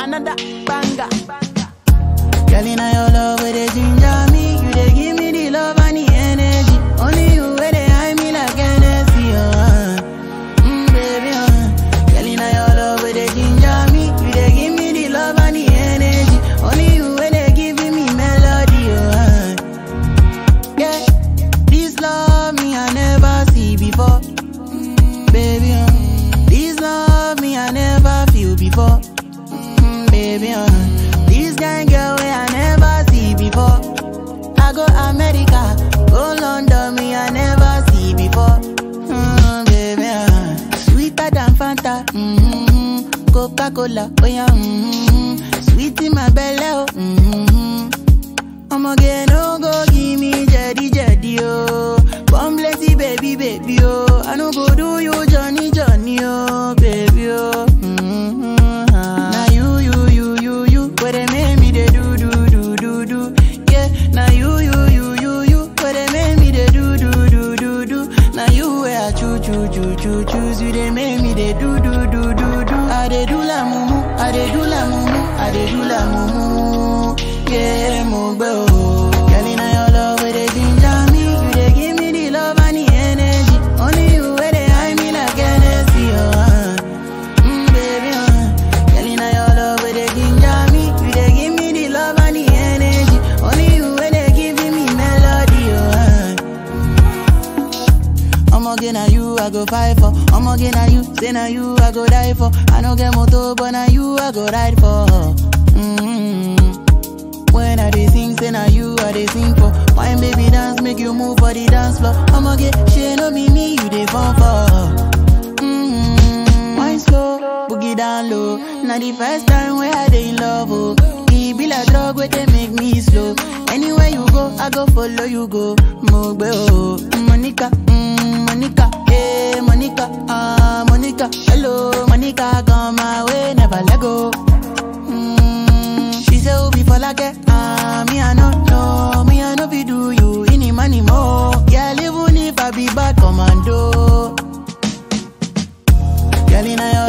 another banger. Girl, in your love, where they ginger me. You they give me the love and the energy. Only you where they hide me like Hennessy, uh. Mm, baby, uh. Girl, in your love, where they ginger me. You they give me the love and the energy. Only you where they giving me melody, uh. Yeah, this love me I never see before. Mm, baby, uh. This love me I never feel before. Mm, baby, uh. This kind girl way I never see before. I go America, go London, me I never see before. Mm, baby, uh. Sweeter than Fanta, mm-hmm. Coca Cola, oh yeah, mm-hmm. Sweet in my belly, oh, mm-hmm. I'ma get no go give me jetty jetty, oh. Come blessy baby, baby, oh. I no go do you Johnny Johnny, oh, baby, oh. Mm-hmm. Now you, you, you, you, you, where they make me they do, do, do, do, do. Yeah, now you, you, you, you, you, where they make me they do, do, do, do, do. Now you where I choo, choo, choo, choo, choose you, they make me they do, do, do, do, do. I they do la mumu, I they do la mumu, I they do la mumu. Yeah, mo bro. Girl, in your love, where they ginger me, you they give me the love and the energy. Only you where they hide me like Hennessy, oh. Uh. Mm, baby, uh. Girl, in your love, where they ginger me, you they give me the love and the energy. Only you where they giving me melody, oh. Uh. I'ma get now you, I go fight for. I'ma get now you, say now you, I go die for. I no get motor, but now you, I go ride for. Mm-hmm. When I dey sing, say now you, I dey sing for. Wine baby dance, make you move for the dance floor. I'ma get shit, no be me, you dey fall for. Mm-hmm. Wine slow, boogie down low. Now the first time where I dey in love, oh. E be like drug where they make me slow. Anywhere you go, I go follow you go. Mogbe oh, Monica, mm, Monica, hey Monica, ah Monica, hello Monica, come my way, never let go. Mm, she say Obi for like ah me I no know, me I no be do you any money more. Yeah, even if I be bad commando. Girl, in your